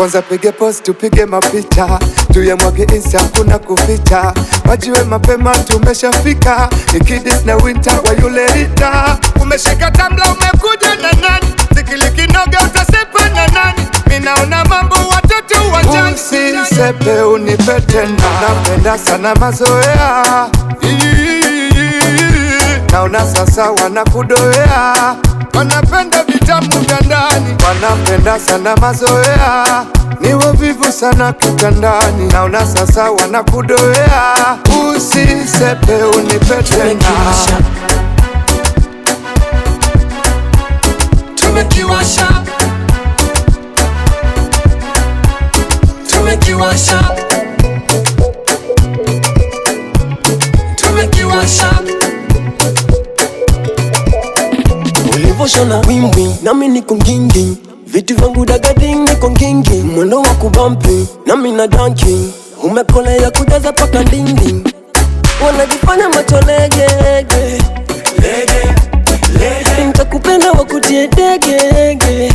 kwanza pige post tupige mapicha tuyamwage insta kuna kuficha wajiwe mapema tumeshafika nikidis na winter wa yule rita umeshika tamla umekuja na nani zikilikinoga utasepa na nani minaona mambo watoto uwanjani usisepe unipe tena napenda sana mazoea naona sasa wanakudoea wanapenda vitamu vya ndani wanapenda sana mazoea niwe vivu sana kitandani naona sasa wanakudoea usisepe unipe tena Tumekiwasha, tumekiwasha, tumekiwasha. Ulivoshona wimbi nami niko ngingi, vitu vyangu dagading niko ngingi, mwendo wa kubampi nami na danki, umekolea kujaza paka ndindi, wanajifanya macho legege lege, lege. Nitakupenda wakutie degege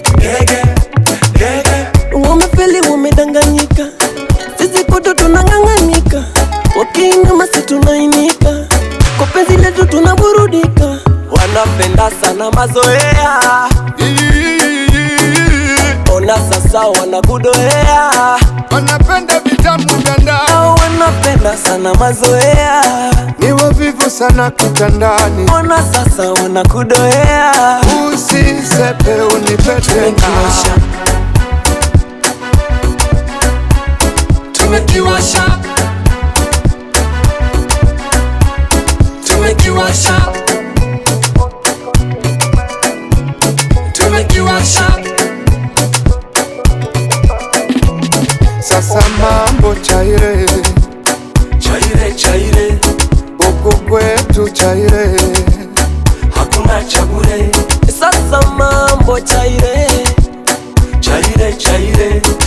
Wamefeli wamedanganyika, sisi kote tunang'ang'anika, wakiinama si tunainika, kwa penzi letu tunaburudika. Wanapenda sana mazoea, ona sasa wanakudoea. wanapenda vitamu vya ndani Hao Wanapenda sana mazoea, niwe vivu sana kitandani ona sasa wanakudoea. usisepe unipe Tumekiwasha, tena tumekiwasha, tumekiwasha, tumekiwasha. sasa mambo chaire Chaire chaire, huku kwetu chaire hakuna cha bure. Sasa mambo chaire, chaire chaire,